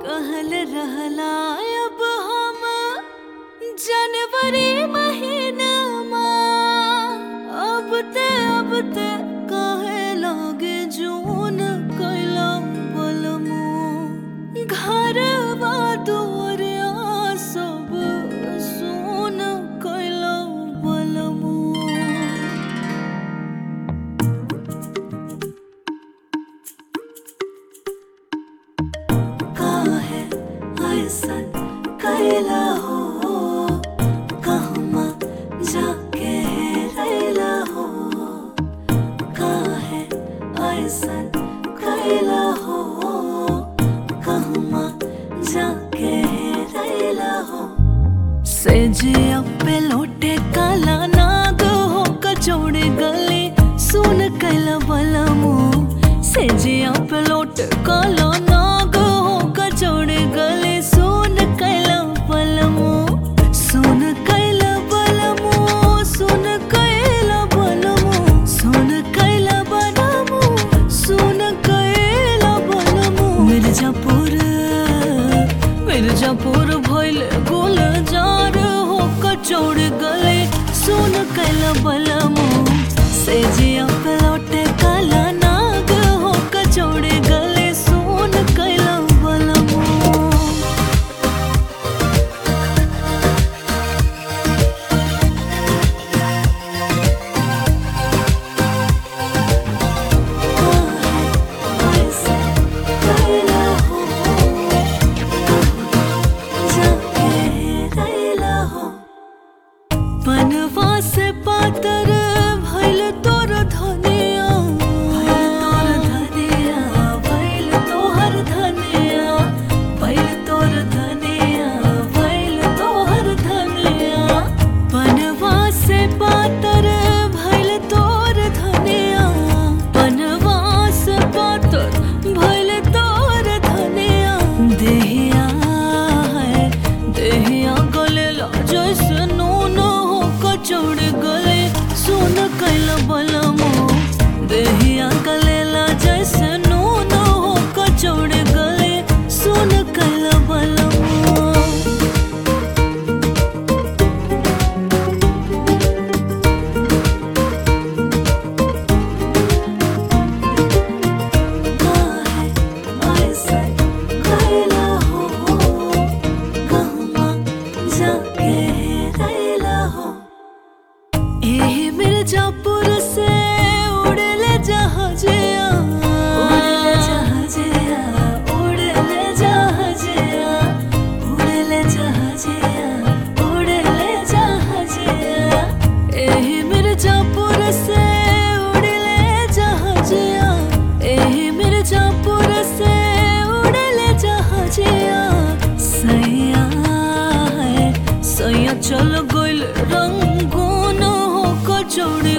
कहल रहला अब हम जनवरी महीनामा अब ते अब ते कहे लगे जून कैला बलमो घरवा दुआरिया सब सुन कैला बलमो काहे ऐसन कैला हो कहमा जाके रैला हो काहे ऐसन कैला हो कहमा जाके रैला हो से जिया पे लोटे काला नाग हो कचौड़े गले सुन कैला बलमो से जिया पे लोटे काला नाग हो कचौड़े गले सुन कैला बलमो सुन कैला बलमो सुन कैला बलमो सुन कैला बलमो सुन कैला बलमो मिर्जापुर मिर्जापुर भइल गोल जार हो कचौड़ गले सुन कैला बलमो से जिया पे लौटे काला नाग हो कचौड़ गले सुन कैला बलमो बनवा से पातर भइल तोर धनिया भइल तोर धनिया भइल तोहर धनिया भइल तोर धनिया भइल तोहर धनिया बनवा से पातर भइल तोर धनिया बनवा से पातर भइल तोर धनिया देहिया है देहिया गले ला जैसे नून हो कचौड़ गले सुन कैल बलमो देहिया गले ला जैसे नून हो कचौड़ गले सुन कैल बलमो मिर्जापुर से उड़ले जहाजिया उड़ले जहाजिया उड़ले जहाजिया उड़ले जहाजिया उड़ले जहाजिया एही मिर्जापुर से उड़ले जहाजिया एही मिर्जापुर से उड़ले जहाजिया सैया है सैया चल गइल रंगून हो कचौड़ी